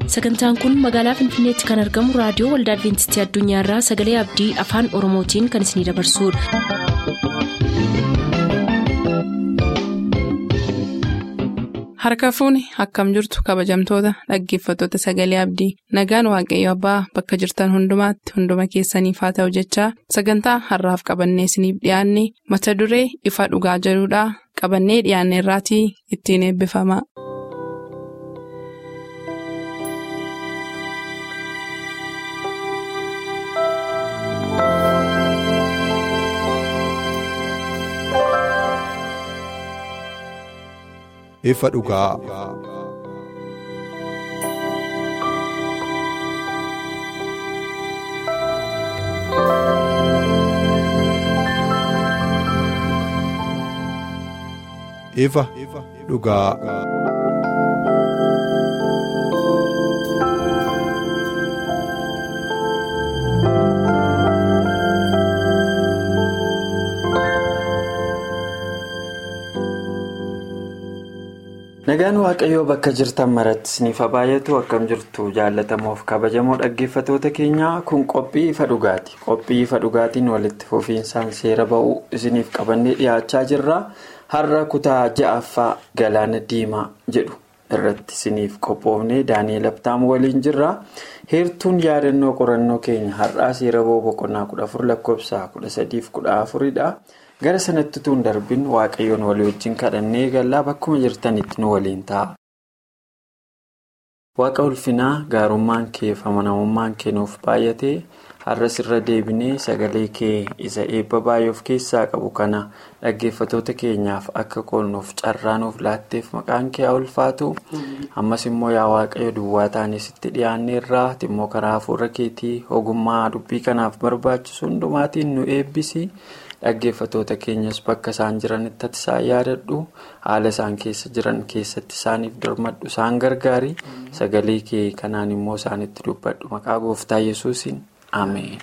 sagantaan kun magaalaa finfinneetti kan argamu raadiyoo waldaa adventistii addunyaarraa sagalee abdii afaan oromootiin kan isinidabarsudha. harka fuuni akkam jirtu kabajamtoota dhaggeeffattoota sagalee abdii nagaan waaqayyo abbaa bakka jirtan hundumaatti hunduma keessaniif haa ta'u jechaa sagantaa harraaf qabannee isiniif dhiyaanne mata duree ifa dhugaa jedhudhaa qabannee dhiyaanne irraatii ittiin eebbifama. ifa dhugaa. ifa dhugaa. nagaan waaqayyoo bakka jirtan maratti isiniif baay'atu akkam jirtu jaallatamoof kabajamoo dhaggeeffatoota keenyaa kun qophii ifa dhugaati qophii ifa dhugaatiin walitti fufiinsaan seera ba'uu isiniif qabannee dhiyaachaa jirra har'a kutaa ja'affaa galaana diimaa jedhu irratti isiniif qophoofnee daani'eel abtaam waliin jirra heertuun yaadannoo qorannoo keenya har'aa seera ba'uu boqonnaa 14 lakkoofsa 13-14dha. gara sanatti tuun darbin waaqayyoon walii wajjin kadhannee eegallaa bakkuma jirtanitti nu waliin ta'a. waaqa ulfinaa gaarummaan kee fi amanamummaan kee nuuf baay'atee har'as irra deebinee sagalee kee isa eebba baay'ee of keessaa qabu kana dhaggeeffatoota keenyaaf akka qoonnuuf carraa nuuf laatteef maqaan kee haa ulfaatu ammas immoo yaa waaqayyo duwwaa taanis itti dhiyaanne irraa immoo karaa hafuura keetii ogummaa dubbii kanaaf barbaachisu hundumaatiin nu eebbisi. dhaggeeffatoota keenyas bakka isaan jiranitti ati isaan yaadadhu haala isaan keessa jiran keessatti isaaniif dirmadhu isaan gargaari sagalee kee kanaan immoo isaanitti dubbadhu maqaa gooftaa yesuusin ameen.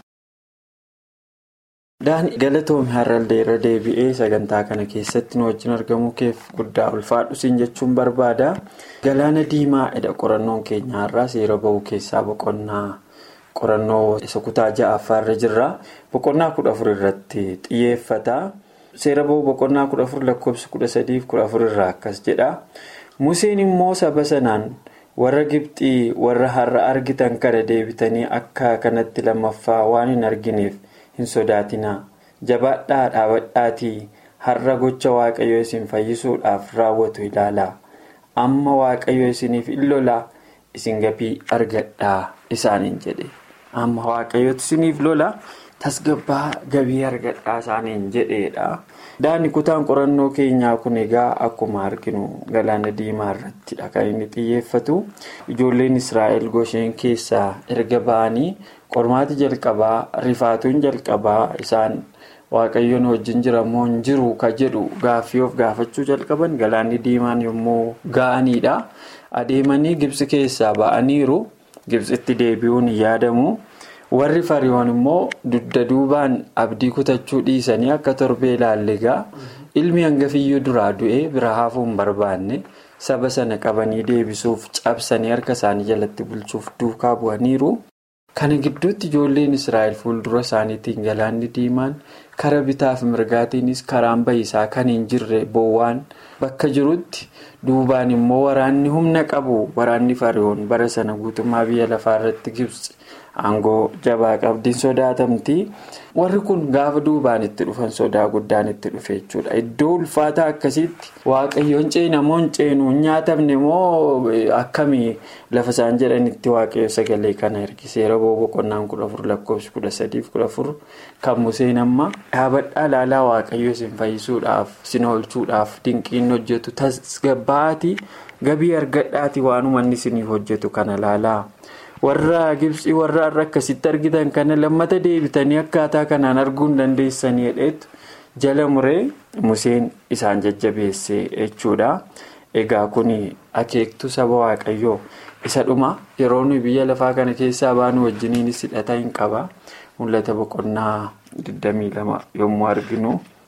daani galatoomii har'allee irra deebi'ee sagantaa kana keessatti nu wajjin argamuu keef guddaa ulfaadhu siin jechuun barbaada galaana diimaa edha qorannoon keenya har'aa seera ba'uu keessaa boqonnaa. qorannoo isa kutaa ja'affaarra jirra boqonnaa kudha afur irratti xiyyeeffata seera ba'uu boqonnaa kudha afur lakkoofsa kudha sadiif kudha afur irraa akkas jedha museen immoo saba sanaan warra gibxii warra har'a argitan kana deebitanii akka kanatti lammaffaa waan hin argineef hin sodaatinaa jabaadhaa dhaabadhaatii har'a gocha waaqayyo isin fayyisuudhaaf raawwatu ilaalaa amma waaqayyo isiniif in lolaa isin gabii argadhaa isaaniin jedhe. amma waaqayyooti isiniif lola tasgabbaa gabii argadhaa isaaniin jedheedha. daani kutaan qorannoo keenyaa kun egaa akkuma arginu galaana diimaa irrattidha kan inni xiyyeeffatu ijoolleen israa'el gosheen keessaa erga ba'anii qormaati jalqabaa rifaatuun jalqabaa isaan waaqayyoon wajjin jiramoo hin jiru ka jedhu gaaffii of gaafachuu jalqaban galaanni diimaan yommuu ga'aniidha adeemanii gibsi keessaa ba'aniiru. gibsitti deebi'uun yaadamu warri fariyoon immoo dugda duubaan abdii kutachuu dhiisanii akka torbee ilaallegaa ilmi hangafiyyuu duraa du'ee bira hafuu hin barbaanne saba sana qabanii deebisuuf cabsanii harka isaanii jalatti bulchuuf duukaa bu'aniiru. kana gidduutti ijoolleen israa'el fuuldura isaaniitiin galaanni diimaan kara bitaaf mirgaatiinis karaan bahiisaa kan hin jirre boowwaan bakka jirutti duubaan immoo waraanni humna qabu waraanni fariyoon bara sana guutummaa biyya lafaa irratti gibsi aangoo jabaa qabdiin sodaatamti warri kun gaafa duubaan itti dhufan sodaa guddaan itti dhufe jechuudha iddoo ulfaataa akkasitti waaqayyoon ceenamoo hin ceenu hin nyaatamne moo akkamii lafa isaan jedhanitti waaqayyo sagalee kana ergiseera boqonnaan kudha afur lakkoofsi kudha sadiif kudha afur kan museen amma dhaabadhaa laalaa waaqayyo isin fayyisuudhaaf isin oolchuudhaaf dinqiin hojjetu tasgabba'aati gabii argadhaati waan uummanni isiniif hojjetu kana laalaa. warra gibsii warra har'a akkasitti argitan kana lammata deebitanii akkaataa kanaan arguu hin dandeessanii jedheetu jala muree museen isaan jajjabeesse jechuudha egaa kun akeektuu saba waaqayyoo isa dhuma yeroo nuyi biyya lafaa kana keessaa baanu wajjiniinis hidhata hin qaba mul'ata boqonnaa 22 yommuu arginu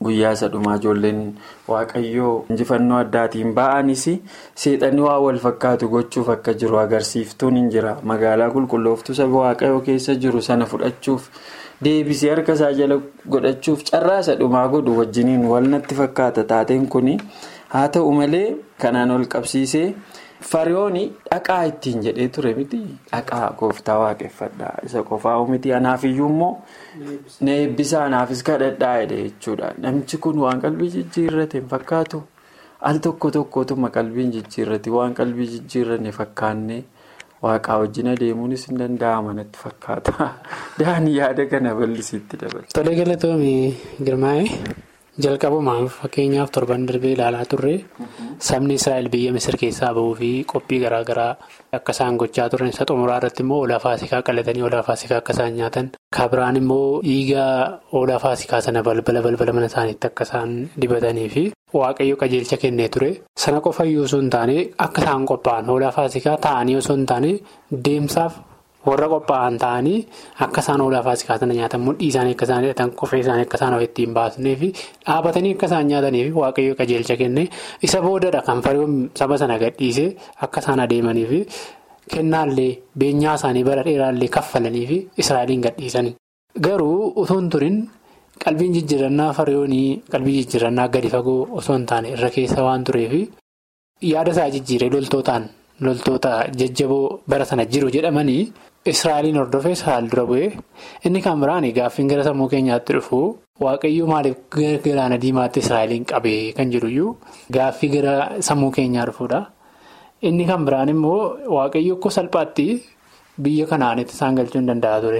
guyyaa isa dhumaa ijoolleen waaqayyoo injifannoo addaatiin ba'anis seexanni waa wal fakkaatu gochuuf akka jiru agarsiiftuun hin jira magaalaa qulqullooftuu saba waaqayyoo keessa jiru sana fudhachuuf deebisee harka isaa jala godhachuuf carraa isa dhumaa godhu wajjiniin wal natti fakkaata taateen kun haa ta'u malee kanaan ol qabsiisee. Fariyoon dhaqaa ittiin jedhee ture miti dhaqaa gooftaa waaqeffadhaa isa qofaa miti anaafiyyuu immoo na eebbisa anaafis kadhadhaa jedhe jechuudha namichi kun waan qalbii jijjiirrate hin fakkaatu al tokko tokkotuma qalbiin jijjiirrate waan qalbii jijjiirranne fakkaannee waaqaa wajjin adeemuunis hin danda'ama natti fakkaata daanii yaada kana bal'isiitti dabala. Tolee galatoomii girmaa'ee. jalqabumaan fakkeenyaaf torban darbee ilaalaa turre sabni israa'el biyya misir keessaa bahuu fi qophii garaagaraa akka isaan gochaa turan isa xumuraa irratti immoo hoolaa faasikaa qalatanii hoolaa faasikaa akka isaan nyaatan kabiraan immoo dhiiga hoolaa faasikaa sana balbala balbala mana isaaniitti akka isaan dibatanii fi waaqayyo qajeelcha kennee ture sana qofa iyyuu osoo hin taane akka isaan qophaa'an hoolaa faasikaa ta'anii osoo hin taane deemsaaf. warra qophaa'an ta'anii akka isaan hoolaa faasikaa sana nyaatan mudhii isaanii akka isaan hidhatan qofee isaanii akka isaan of ittiin baasnee fi dhaabatanii akka isaan nyaatanii fi waaqayyo qajeelcha kenne isa boodadha kan fariyoon saba sana gadhiisee akka isaan adeemanii fi kennaallee beenyaa isaanii bara dheeraallee kaffalanii fi israa'eliin gadhiisanii. Garuu utuu hin turin qalbiin jijjiirannaa fariyoonii qalbii jijjiirannaa gadi fagoo osoo hin taane irra keessa waan tureef yaada isaa jijjiiree loltootaan loltoota jajjaboo bara sana jiru jedhamanii. Israa'eliin hordofee Israa'el dura bu'ee inni kan biraan gaaffiin gara sammuu keenyaatti dhufu waaqayyo maaliif gara galaana diimaatti Israa'eliin qabee kan jedhuyyuu gaaffii gara sammuu keenyaa dhufuudha. Inni kan biraan immoo waaqayyo akka salphaatti biyya kanaanitti isaan galchuu hin danda'a ture.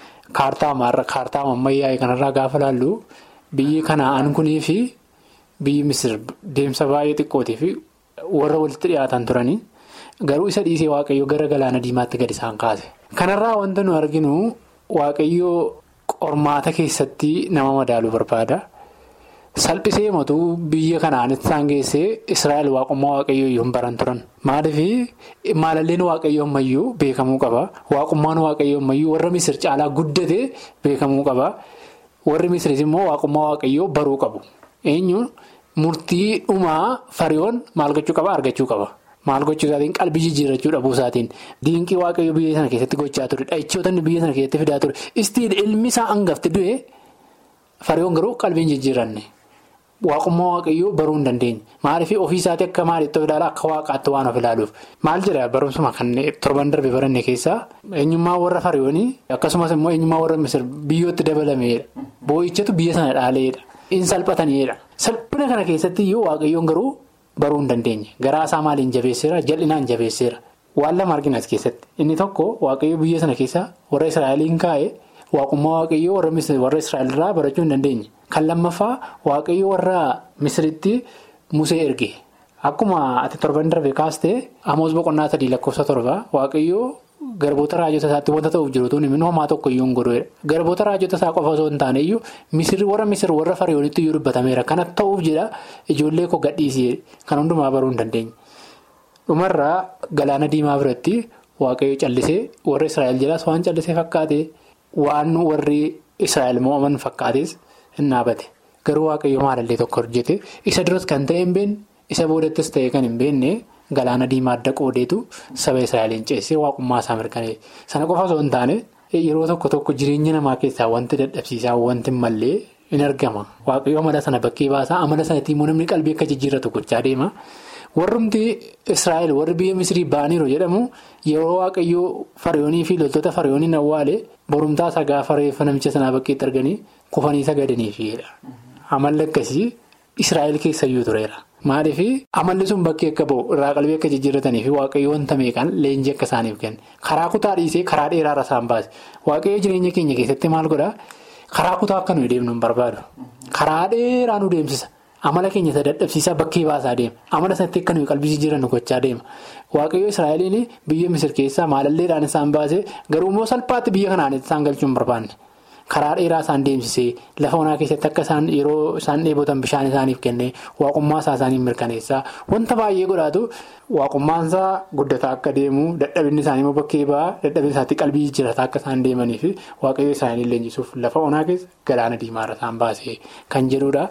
Kaartaa ammayyaa'ee kanarraa gaafa laallu biyyi kanaan kunii fi biyyi Misir deemsa baay'ee xiqqootii fi warra walitti dhiyaatan turanii. Garuu isa dhiisee waaqayyo gara galaana diimaatti gadi isaan kaase. Kanarraa wanta nu arginu waaqayyo qormaata keessatti nama madaaluu barbaada. Salphisee motuu biyya kanaanitti isaan geessee Israa'el waaqummaa waaqayyoo iyyuu hin baran turan. Maaliif maalalleen waaqayyoo ammayyuu beekamuu qaba. Waaqummaan waaqayyoo ammayyuu warra Misir caalaa guddate beekamuu qaba. Warri Misiris immoo waaqummaa waaqayyoo baruu qabu. Eenyu murtii dhumaa fariyoon maal gochuu qaba argachuu qaba. Maal gochuu isaatiin qalbii jijjiirrachuu dhabuu isaatiin diinqii waaqayyo biyya sana keessatti gochaa ture dhahichootni biyya sana keessatti fidaa ture istiin ilmi isaa hangafti du'e fariyoon garuu qalbiin jijjiirranne waaqummaa waaqayyoo baruu hin dandeenye maaliif ofii isaatii akka maalitti of ilaala akka waaqaatti waan of ilaaluuf maal jedha barumsuma kan torban darbe baranne keessaa eenyummaa warra fariyoonii akkasumas immoo eenyummaa warra misir biyyootti dabalameedha boo'ichatu biyya sana dhaaleedha in salphataniidha salphina kana keessatti iyyuu waaqayyoon garuu. Baruu hin dandeenye garaa isaa maaliin jabeesseera jal'inaan jabeesseera waan lama argina as keessatti inni tokko waaqayyo biyya sana keessa warra israa'eliin kaa'e waaqummaa waaqayyoo warra israa'elirraa barachuu hin dandeenye kan lammaffaa waaqayyo warra misiritti musee erge akkuma ati torban darbe kaastee amoos boqonnaa sadii lakkoofsa torba waaqayyoo garboota raajota isaatti wanta ta'uuf jirutu inni homaa tokko iyyuu hin godhuudha garboota raajota isaa qofa osoo hin taane iyyuu warra misir warra fariyoonitti iyyuu dubbatameera kana ta'uuf jedha ijoollee koo gadhiisee kan hundumaa baruu hin dandeenye. dhumarraa galaana diimaa biratti waaqayyo callisee warra israa'el jedhaas waan callisee fakkaate waan warri israa'el mo'aman fakkaates hin dhaabate garuu waaqayyo maalallee tokko hojjete isa duras kan ta'e hin beekne isa boodattis ta'e kan hin beekne. Galaana diimaa adda qoodeetu saba Israa'eliin ceesee waaqummaa isaa mirkaneesse. Sana qofa osoo hin taane yeroo tokko tokko jireenya namaa keessaa wanti dadhabsiisaa wanti mallee in argama. Waaqayyo amala sana bakkee baasaa amala sanatti immoo namni qalbii akka jijjiirratu gochaa deema. Warrumti Israa'el warri biyya Misrii ba'aniiru jedhamu yeroo waaqayyoo fariyoonii fi loltoota fariyooniin awwaale borumtaa isaa gaafa reeffa namicha sanaa bakkeetti arganii kufanii sagadaniifidha. Amalli akkasii Israa'el keessayyuu tureera. Maaliif amalli sun bakkee akka ba'u irraa qalbii akka jijjiirratanii fi waaqayyo wanta meeqaan leenjii akka isaaniif kenne karaa kutaa dhiisee karaa dheeraarra isaan baase waaqayyo jireenya keenya keessatti maal godhaa karaa kutaa akka nuyi deemnu hin barbaadu karaa dheeraa nu deemsisa amala keenya isa dadhabsiisaa bakkee baasaa deema amala sanatti akka nuyi qalbii jijjiirannu gochaa deema waaqayyo israa'eliin biyya misir keessaa maalalleedhaan isaan baase garuu immoo salphaatti biyya kanaanitti isaan galchuu hin barbaanne. Karaa dheeraa isaan deemsisee lafa onaa keessatti akka isaan yeroo isaan dheebotan bishaan isaaniif kennee waaqummaa isaa isaaniif mirkaneessaa wanta baay'ee godhaatu waaqummaan isaa guddataa akka deemu dadhabinni isaanii immoo bakkee ba'aa dadhabinni isaatti qalbii jijjiirataa akka isaan deemanii fi waaqayyo isaanii leenjisuuf lafa onaa keessa galaana diimaarra isaan baasee kan jedhudha.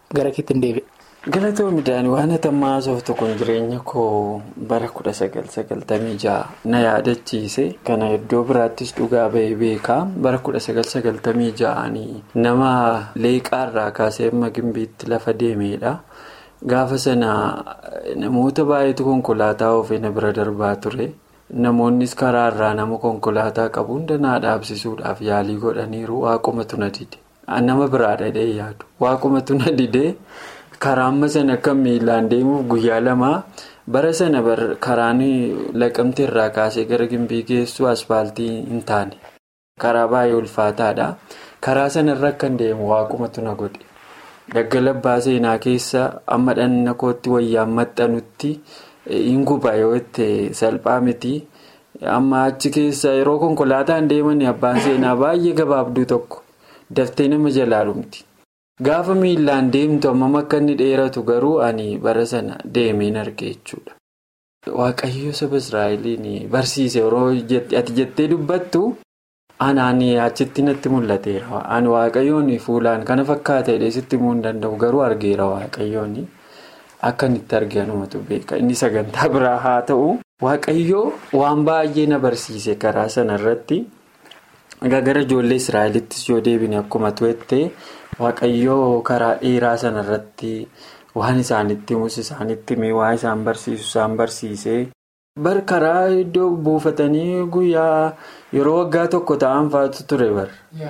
gara keetti hin deebi'e. Galatoo midhaan waan hatammaa haasoftu kun jireenya koo bara kudha sagal sagaltamii ja'a na yaadachiise kana iddoo biraattis dhugaa ba'ee beekaa bara kudha sagal sagaltamii ja'anii nama leeqaarraa kaasee amma gimbiitti lafa deemedha. Gaafa sana namoota baay'eetu konkolaataa oofee na bira darbaa ture. Namoonnis karaarraa nama konkolaataa qabu hunda naa dhaabsisuudhaaf yaalii godhaniiru waaqumatu na dide. Nama biraa dhadhee yaadu waaqumatu na dide. Karaa amma sana akka miilaan deemuuf guyyaa lamaa bara sana karaan laqamte irraa kaasee gara gimbii geessu asfaaltii hin taane. Karaa baay'ee ulfaataadha. Karaa sanarra akka hin deemu waaqumatu na godhe. Daggalabbaa seenaa keessa amma dhanna kootti wayyaan maxxanutti hin guba yoo itti salphaa miti. Amma achi keessa yeroo konkolaataan deeman abbaan seenaa baay'ee gabaabduu tokko daftee nama jalaa dhumti. Gaafa miillaan deemtu hammam akka inni dheeratu garuu ani bara sana deemeen arge jechuudha. Waaqayyo saba Israa'eliin barsiise yeroo ati jettee dubbattu anaan achitti natti mul'ateera. Ani waaqayyoon fuulaan kana fakkaata jedhee sitti himuu hin danda'u garuu argeera waaqayyoon akka inni itti argamatu beeka. Inni sagantaa biraa haa ta'u waaqayyoo waan baay'ee na barsiise karaa sanarratti. Gara ijoollee Israa'elittis yoo deebine akkuma tu'ettee. Waaqayyoo karaa dheeraa sanarratti waan isaanitti himus isaanitti himee waa isaan barsiisu isaan barsiisee bar karaa iddoo buufatanii guyyaa yeroo waggaa tokko ta'an fa'aatu ture bar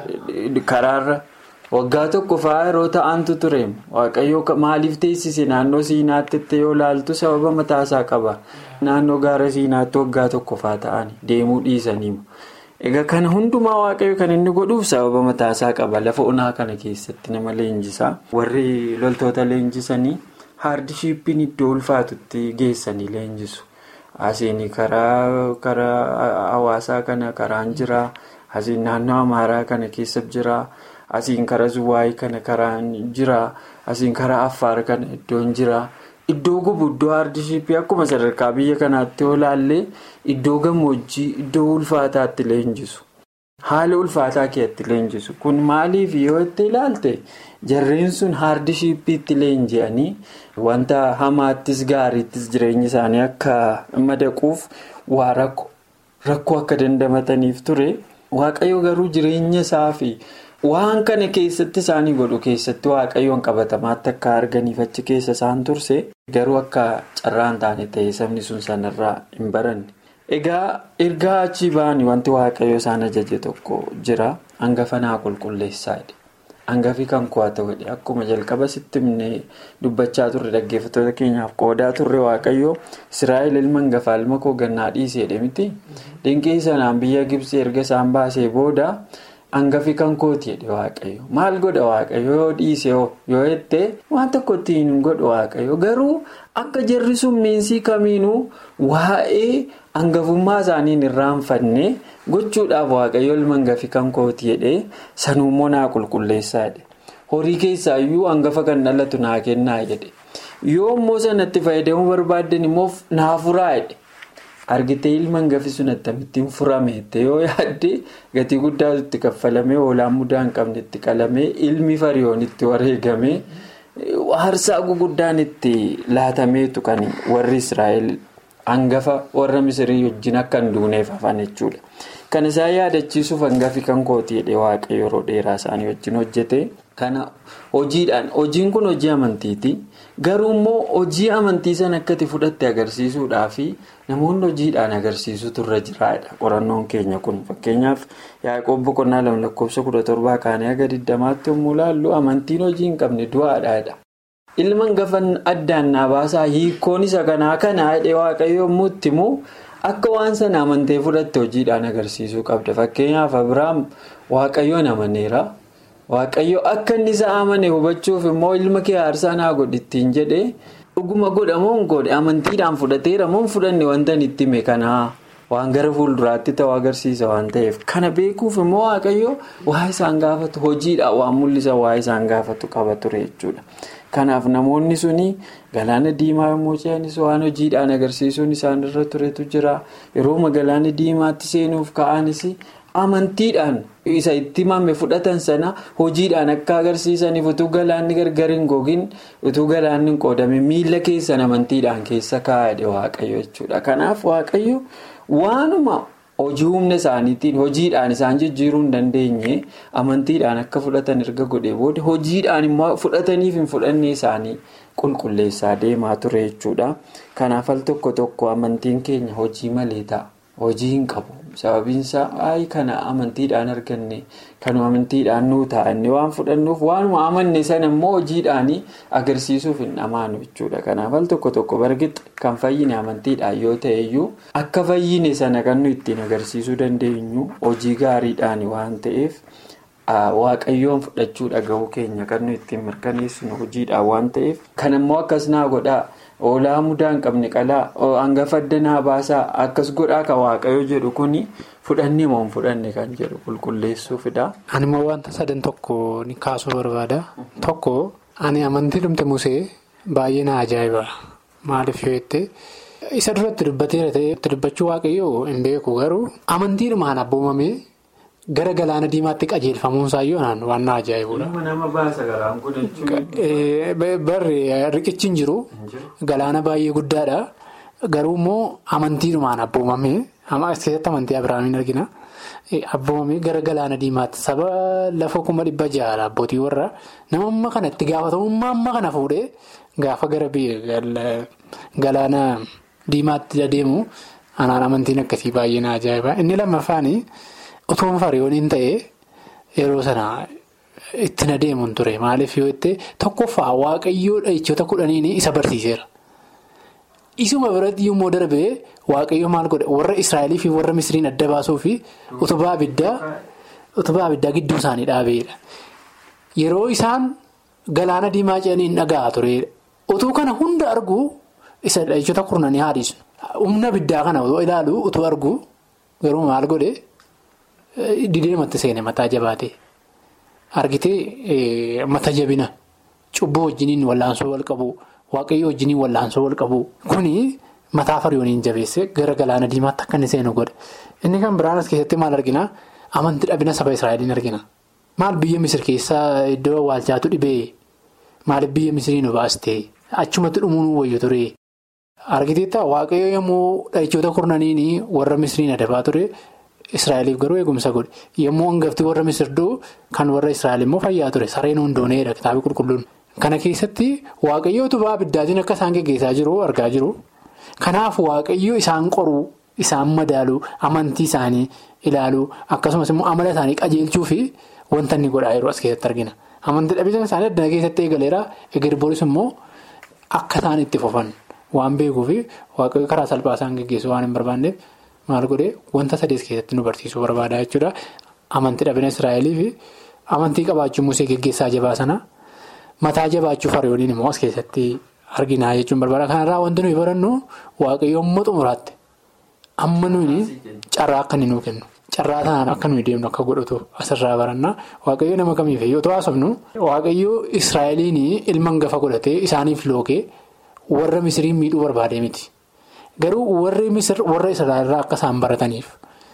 karaarra waggaa tokko fa'aa yeroo ta'antu ture waaqayyoo maaliif teessise naannoo siinaatti yoo laaltu sababa mataasaa qaba naannoo gaara siinaatti waggaa tokko fa'aa ta'an deemuu dhiisaniimu. Egaa kana hundumaa waaqayyo kan inni godhuuf sababa mataasaa qaba. Lafa onaa kana keessatti nama leenjisaa. Warri loltoota leenjisanii haardishiippiin iddoo ulfaatutti geessanii leenjisu. Asiin karaa karaa hawaasaa kana karaan jira. Asiin naannoo Amaaraa kana keessa jira. Asiin karaa Zuwaayii kana karaan jira. Asiin karaa Affaar kana iddoon jira. Iddoo gubu iddoo haardishiippii akkuma sadarkaa biyya kanaatti yoo ilaalle iddoo gammoojjii iddoo ulfaataatti leenjisu. Haala ulfaataa keessatti leenjisu. Kun maaliif yoo itti ilaalte jarreen sun haardishiippiitti leenji'anii wanta hamaattis gaariittis jireenya isaanii akka madaquuf waa rakkoo akka dandamataniif ture. Waaqayyo garuu jireenya isaa fi waan kana keessatti isaanii godhu keessatti waaqayyoon qabatamaatti akka arganiif achi keessa isaan turse garuu akka carraa hin taane ta'ee sabni sun sanarraa hin baranne. Egaa ergaa achii ba'anii wanti waaqayyo isaan ajaje tokko jira hangafa naa qulqulleessaa jedhe. Hangafi kan ku'aa ta'u akkuma jalqaba sitti himnee dubbachaa turre dhaggeeffattoota keenyaaf qoodaa turre waaqayyo Israa'el ilma hangafaa ilma koo gannaa dhiiseedha miti. Dinqii sanaan biyya Gibsii erga isaan baasee booda. Hangafi kan kooti jedhe waaqayyo maal godha waaqayyo yoo dhiise yoo jette waan tokko ittiin hin godhu waaqayyo garuu akka jarri summiinsii kamiinuu waa'ee hangafummaa isaanii hin irraanfanne gochuudhaaf waaqayyo ilma hangafi kan kooti jedhe sanuummoo naa qulqulleessaa jedhe horii keessaayyuu hangafa kan dhalatu naa kennaa jedhe yoo immoo sanatti fayyadamuu barbaaddan immoo naa furaa jedhe. Argitee ilma hangafi sun akkamittiin furameette yoo yaadde gatii guddaatu itti kaffalamee hoolaan mudaa hin qabne itti qalamee ilmi fariyoon itti wareegamee aarsaa guguddaan itti laatameetu kan warri Israa'el hangafa warra Misirii wajjin akka hin duuneef hafan jechuudha. Kan isaan yaadachiisuuf hangafi kan kooti jedhee waaqayyo yeroo dheeraa isaanii wajjin hojjete. Kana hojiidhaan hojiin kun hojii amantiiti. Garuu immoo hojii amantii sana akkati fudhatte agarsiisuudhaaf namoonni hojiidhaan agarsiisutu irra jiraadha. Qorannoon keenya kun fakkeenyaaf yaaqoob boqonnaa lama lakkoofsa kudha torbaa kaanee aga digdamaatti yommuu ilaallu amantiin hojii hin qabne du'aadhaadha. Ilma hangafan addaan naa baasaa hiikkoon isa kanaa kanaa jedhee waaqayyo yommuu itti himu akka waan sana amantee fudhatte hojiidhaan agarsiisuu qabda. Fakkeenyaaf Abiraam waaqayyoon amaneera. Waaqayyo akka inni isa amane hubachuuf immoo ilma kee aarsaa naa godhi ittiin jedhee dhuguma godhamoo hin godhe amantiidhaan fudhateera moo hin fudhanne wanta itti hime kanaa waan gara fuulduraatti ta'u agarsiisa waan ta'eef kana beekuuf immoo waaqayyo waa isaan gaafatu hojiidhaan waan mul'isa waa isaan gaafatu qaba ture jechuudha. Kanaaf namoonni suni galaana diimaa yommuu ce'anis waan hojiidhaan agarsiisuun isaan irra turetu jira yeroo galaana diimaatti seenuuf ka'anis. amantiidhaan isa itti himame fudhatan sana hojiidhaan akka agarsiisaniif utuu galaanni gargar hin gogin utuu galaanni hin qoodame miila keessan amantiidhaan keessa kaa'adhe waaqayyo jechuudha. Kanaaf waaqayyo waanuma hojii humna isaaniitiin hojiidhaan isaan jijjiiruu hin dandeenye amantiidhaan akka fudhatan erga godhe booda hojiidhaan immoo fudhataniif hin fudhanne isaanii qulqulleessaa deemaa ture jechuudha. Kanaaf al tokko tokko amantiin keenya hojii malee ta'a. Hojii hin qabu. Sababiin isaa ayi kana amantiidhaan arganne kanuma amantiidhaan nuu taa'anne waan fudhannuuf waanuma amanne sana immoo hojiidhaan agarsiisuuf hin dhamaanu jechuudha. Kanaaf al tokko tokko bargixi kan fayyine amantiidhaan yoo ta'e iyyuu akka fayyine sana kan nu ittiin agarsiisuu dandeenyu hojii gaariidhaan waan ta'eef waaqayyoon fudhachuu dhaga'uu keenya kan nu ittiin mirkaneessinu hojiidhaan waan ta'eef kan immoo akkas naa godhaa. Oolaa mudaa hin qabne qalaa hangafa addanaa baasaa akkas godhaa kan waaqayyo jedhu kuni fudhannee moo hin fudhanne kan jedhu qulqulleessuufidha. Ani immoo wanta sadan tokko ni kaasuu barbaada. Tokko ani amantii dhumte musee baay'ee na ajaa'iba. Maaliif yoo jette isa duratti dubbateera ta'ee dubbachuu waaqayyoo hin beeku garuu amantiidhumaan abboomamee gara galaana diimaatti qajeelfamuunsaa yoo naan waan na ajaa'ibudha. nama baasa garaan kun Barri riqichi hin jiru. Galaana baay'ee guddaadha. Garuu immoo amantiidhumaan abboomamee as keessatti amantii Abiraamiin argina. Abboomamee gara galaana diimaatti saba lafa kuma dhibba ja'aadha abbootii warra nama amma kana itti gaafatamummaa amma kana fuudhee gaafa gara galaana diimaatti adeemu anaan amantiin akkasii baay'ee na ajaa'iba. Inni lammaffaani utuun fariyooniin ta'ee yeroo sana. Ittiin adeemuun ture maaliif yoo jette tokkoffaa waaqayyoo dhahichoota kudhaniin isa barsiiseera. Isuma biratti yommuu darbee waaqayyo maal godhe warra Israa'elii fi warra Misiriin adda baasuu fi utubaa abiddaa gidduu isaanii dhaabeedha. Yeroo isaan galaana diimaa ce'anii hin dhaga'a turedha. Utuu kana hunda arguu isa dhahichoota kurnanii haadhisu. Humna abiddaa kana otoo ilaalu utuu arguu garuu maal godhe dideematti seene mataa jabaate. Argitee mata jabina cubbuu wajjiniin wallaansoo wal qabu waaqayyo wajjiniin wallaansoo wal qabu kuni mataa fariyooniin jabeesse gara galaana diimaatti akka inni seenu godhe inni kan biraan as keessatti maal argina amantii dhabina saba israa'eliin argina maal biyya misir keessaa iddoo awwaalchaatu dhibee maaliif biyya misirii nu baastee achumatti dhumuun wayyu ture argiteetta waaqayyo yommuu dhahichoota kurnaniin warra misiriin adabaa ture. Israa'eliif garuu eegumsa godhe yommuu hangaftii warra misirduu kan warra Israa'el immoo fayyaa ture sareen hundooneedha kitaaba qulqulluun. Kana keessatti waaqayyo utubaa abiddaatiin akka isaan geggeessaa jiru argaa jiru. Kanaaf waaqayyo isaan qoruu isaan madaaluu amantii isaanii ilaaluu akkasumas immoo amala isaanii qajeelchuu fi wanta inni godhaa yeroo as keessatti argina. Amantii dhabbisan isaanii addana keessatti eegaleera eger boris immoo akka isaan itti fufan waan beekuu fi waaqayyo karaa salphaa isaan geggeessuu waan hin barbaanneef. Maal godhee wanta sadees keessatti nu barsiisuu barbaada jechuudha. Amantii dhabina Israa'elii fi amantii qabaachuu musee geggeessaa jabaa sana mataa jabaachuu fariyooniin immoo as keessatti arginaa jechuun barbaada. Kanarraa wanti nuyi barannu waaqayyo amma xumuraatti amma nuyi carraa akka inni nuu kennu carraa sanaan akka nuyi deemnu akka godhatu asirraa baranna. Waaqayyo nama kamiif yoo haasofnu waaqayyo Israa'eliin ilma hangafa godhatee isaaniif lookee warra Misiriin miidhuu barbaadee miti. Garuu warri misir warra israa'elirraa akka isaan barataniif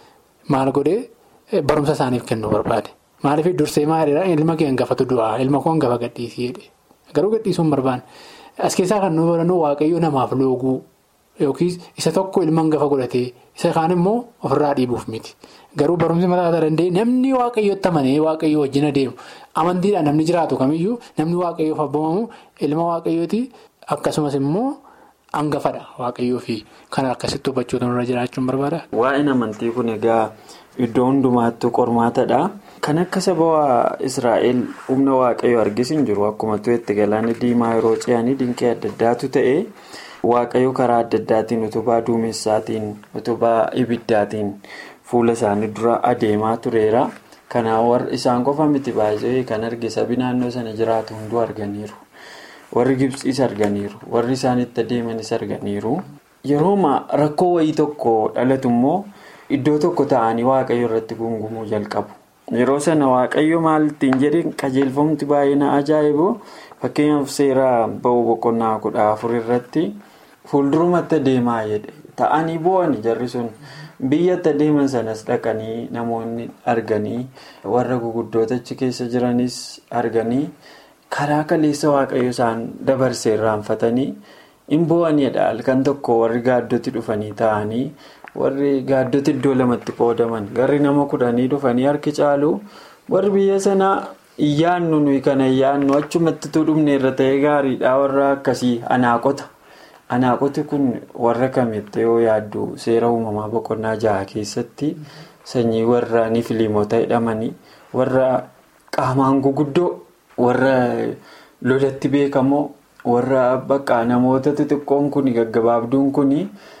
maal godhee barumsa isaaniif kennuu barbaade. Maaliif dursee maaliidhaa ilma kee hangafatu du'aa ilma koo hangafa gadhiisii jedhe garuu gadhiisuu hin barbaanne. As keessaa kan nu barannu waaqayyo namaaf looguu yookiis isa tokko ilma hangafa godhatee isa kaan immoo ofirraa dhiibuuf miti. Garuu barumsi mataa isaa danda'e namni waaqayyotti amanee waaqayyo wajjin adeemu amantiidhaan namni jiraatu kamiyyuu namni waaqayyoof abboomamu ilma waaqayyooti akkasumas immoo. Hangafadha waaqayyoo fi kan akkasitti hubachuutu nurra jiraachuun barbaada. Waa'een amantii kun egaa iddoo hundumaattuu qormaatadha. Kan akka saba Israa'el humna waaqayyoo argisiin jiru akkuma tu'etti galaana diimaa yeroo ce'anii dinqii adda addaatu ta'e waaqayyo karaa adda addaatiin utubaa duumessaatiin utubaa ibiddaatiin fuula isaanii dura adeemaa tureera. Kanaaf isaan qofa miti baay'ee kan arge sabi naannoo sana jiraatu hunduu arganiiru. Warri Gibsiis arganiiru. Warri isaanitti adeemanis arganiiru. Yerooma rakkoo wayii tokko dhalatu immoo iddoo tokko ta'anii waaqayyo irratti gungumuu jalqabu. Yeroo sana waaqayyo maal ittiin jedhee qajeelfamti baay'ee na ajaa'ibu fakkeenyaaf seera ba'uu boqonnaa kudha afur irratti fuuldurumatti adeemaa jedhe ta'anii boo'anii jarri sun biyyatti deeman sanas dhaqanii namoonni arganii warra guguddoota achi keessa jiranis arganii karaa kaleessa waaqayyo isaan dabarsee irraanfatanii hin bo'aniidha halkan tokko warri gaaddoti dhufanii taa'anii warri gaaddoti iddoo lamatti qoodaman garri nama kudhanii dhufanii harki caalu warri biyya sanaa. Iyyaannu nuyi kana iyyaannu achumatti dhumne irra ta'ee gaariidha warra akkasii anaaqota. Anaaqoti kun warra kamitti yoo yaaddu seera uumamaa boqonnaa jaha keessatti sanyii warra nifiliimota jedhamanii warra qaamaan guguddoo warra lolatti beekamoo warra bakka namoota xixiqqoon kun gaggabaabduun kun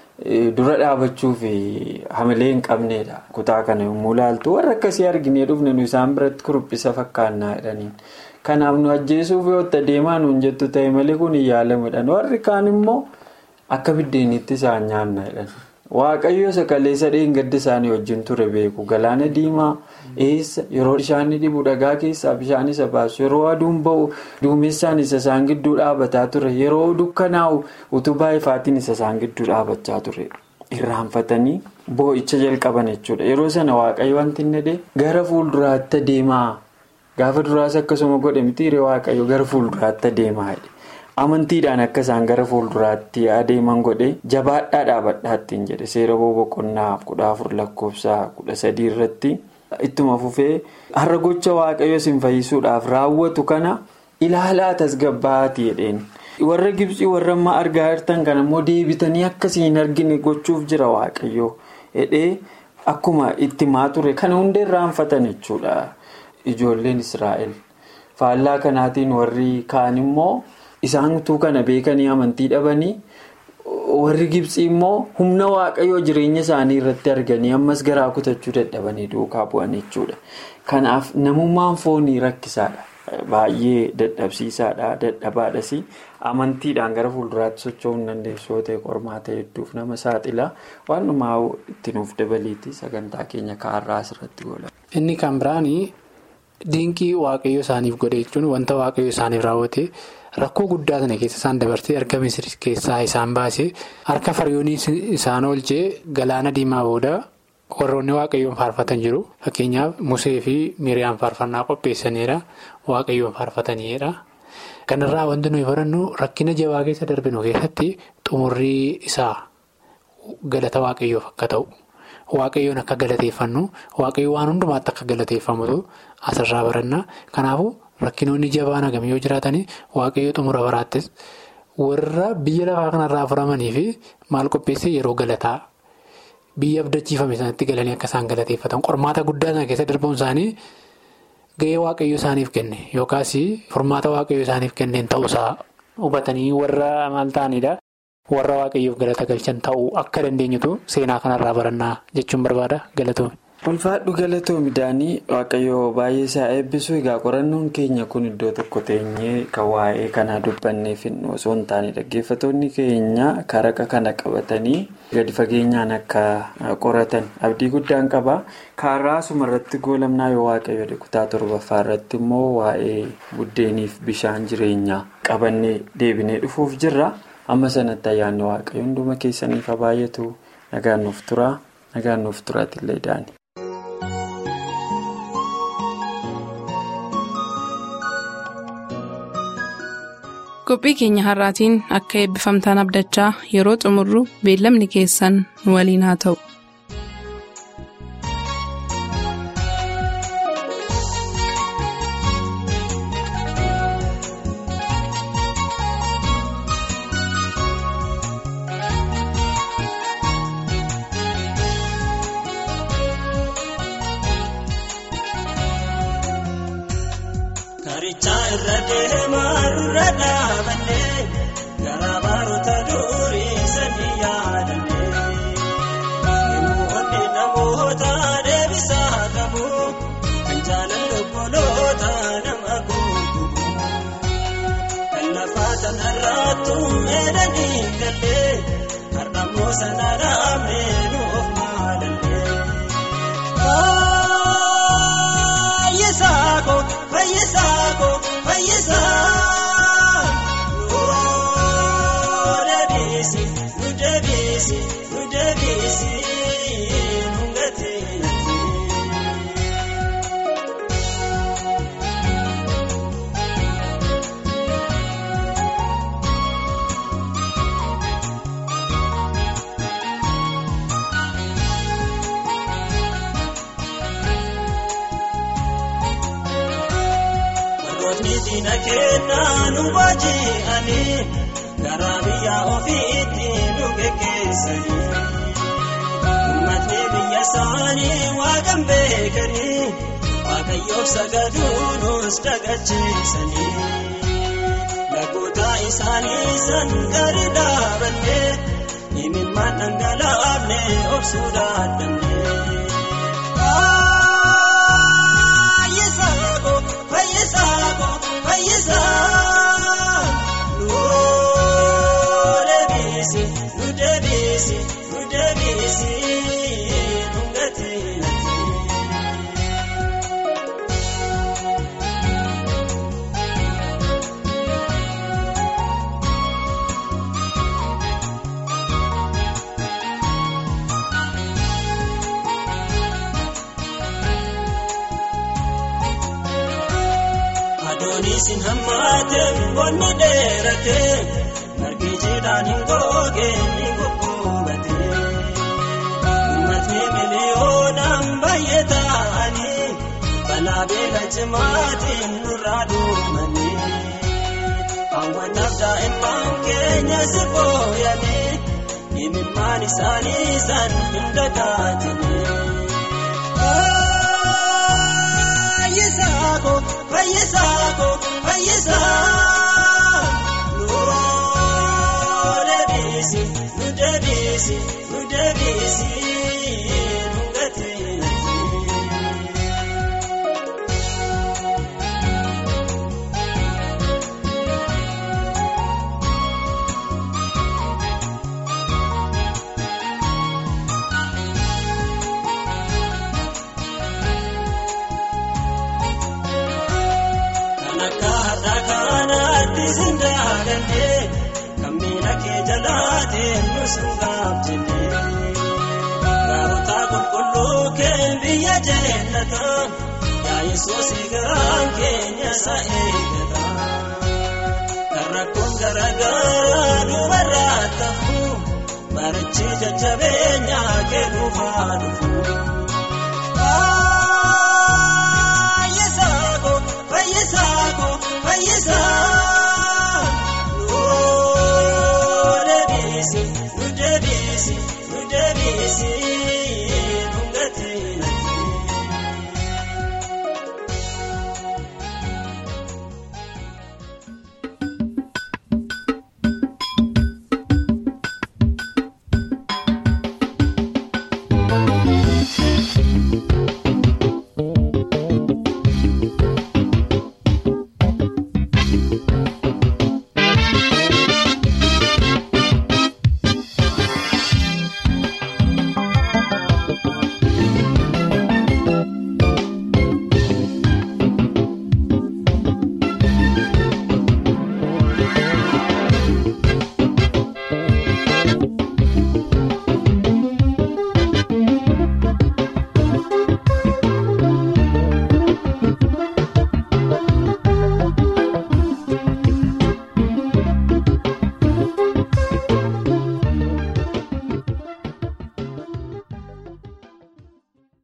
dura dhaabachuu fi hamilee hin qabneedha. Kutaa kana yommuu ilaaltu warra akkasii arginee dhufne nu isaan biratti kuruphisa fakkaannaa jedhaniin. Kanaaf nu ajjeesuuf yoo deemaa nuun jettu ta'e malee kun hin yaalamuudhaan warri kaan immoo akka biddeenitti isaan nyaanna jedhan. Waaqayyo sakaleessa dheengadda isaanii wajjin ture beeku galaana diimaa eessa yeroo bishaan dhibu dhagaa keessaa bishaan isa baasu yeroo aduun ba'u duumessaan isa isaan gidduu dhaabataa ture yeroo dukkanaa'u utubaa ifaatiin isa isaan gidduu dhaabachaa ture irraanfatanii boo'icha jalqaban jechuudha yeroo sana waaqayyo wanti inni gara fuulduraatti adeemaa gaafa duraas akkasuma godhe mitiiree waaqayyo gara fuulduraatti adeemaa amantiidhaan akka isaan gara fuulduraatti adeeman godhe jabaadhaa dhaabadhaattiin jedhe seera boqonnaa kudha afur lakkoofsa kudha sadii irratti ittuma fufee har'a gocha waaqayyo isin fayyisuudhaaf raawwatu kana ilaalaa tasgabbaa'aati jedheen warra gibsii warra ammaa argaa jirtan kana immoo deebitanii akkasii hin argine gochuuf jira waaqayyo jedhee akkuma itti maa ture kana hunda irraanfatan jechuudha ijoolleen israa'el faallaa kanaatiin warri kaan immoo. Isaan utuu kana beekanii amantii dhabanii warri gibsii immoo humna waaqayyoo jireenya isaanii irratti arganii ammas garaa kutachuu dadhabanii duukaa bu'an jechuudha. Kanaaf namummaan foonii rakkisaadha. Baay'ee dadhabsiisaadha. Dadhabaadhas amantiidhaan gara fuulduraatti socho'uu hin dandeessu yoo ta'e qormaata hedduuf nama saaxila. Waan dhumaa itti nuuf dabaliiti sagantaa keenya kaarraa asirratti goola. Inni kan biraanii dinqii waaqayyo isaaniif godhe jechuun wanta waaqayyo isaaniif raawwate. Rakkoo guddaa sana keessa isaan dabarsee erga misiri keessaa isaan baasee harka faryoonii isaan oolchee galaana diimaa booda warroonni waaqayyoon faarfatan jiru. Fakkeenyaaf Musee fi Miriyaan faarfannaa qopheessaniidha. Waaqayyoon faarfataniidha. Kanarraa wanti nuyi barannu rakkina jabaa keessa darbinu keessatti xumurrii isaa galata waaqayyoof akka ta'u. Waaqayyoon akka galateeffannu waaqayyo waan hundumaatti akka galateeffamutu asirraa baranna. Kanaafuu. Rakkinoonni jabaan hagamii yoo jiraatan waaqayyo xumura baraattis warra biyya lafaa kanarraa furamanii fi maal qopheesse yeroo galataa biyya abdachiifame sanatti galanii akka isaan galateeffatan qormaata guddaa sana keessa darbuun isaanii gahee waaqayyo isaaniif kenne yookaas furmaata waaqayyo isaaniif kenneen ta'uusaa hubatanii warra maal ta'anidha. Warra waaqayyoof galata galchan ta'uu akka dandeenyutu seenaa kanarraa barannaa jechuun barbaada galatoome. Ulfaadhu galatoomi daanii waaqayyoo baay'ee isaa eebbisu egaa qorannoon keenya kun iddoo tokko teenyee kan waa'ee kanaa dubbanneef osoo hin taane dhaggeeffatoonni keenya karaqa kana qabatanii gadi fageenyaan akka qoratan abdii guddaan qaba. Kaarraa asuma irratti goolamnaa yoo waaqayyo kutaa torbaffaa irratti immoo waa'ee buddeeniif bishaan jireenyaa qabannee deebinee dhufuuf jirra. Amma sanatti ayyaanni waaqayyo hunduma keessaniif baay'atu nagaan nuuf tura nagaan nuuf turaatillee daani. qophii keenya har'aatiin akka eebbifamtaan abdachaa yeroo xumurru beellamni keessan nu waliin haa ta'u. Nu deebisi nu deebisi diina kennaa nu baaji'anii garaa biyya ofiitti nu geggeessanii uummatni biyya isaanii waaqan beekanii waaqayyoof sagaduu nus dagacheessanii lagoota isaanii san gadi dhaabannee imimmaan dhangalaafne obsuu dadhabnee. Fayyisaako fayyisaa nuu deebisi nu deebisi nu deebisi nu gatii. Adoonisin hammaate bonni dheerate margi jiidhaan hin goge ni gugguubate. Uummatni miliyoonaan baay'ee ta'anii balaa beela cimaatiin nurraa duumanii. Hawwataaf daa'imman keenya si booyanii imimmaan isaanii san hin dagaatanii. Fayyisaako fayyisaako fayyisaa nuu deebisi nu deebisi nu deebisi nu gatii. Sindaagallee kan miila kee jalaateen nu singaabjenne. Gaarota qulqulluu kee biyya jennata yaa Yesuus garaan keenya isa eegata. Kan rakkoon garaagaraa dubarraa ta'u barichi jajjabeenya kee dhufaa dhufu.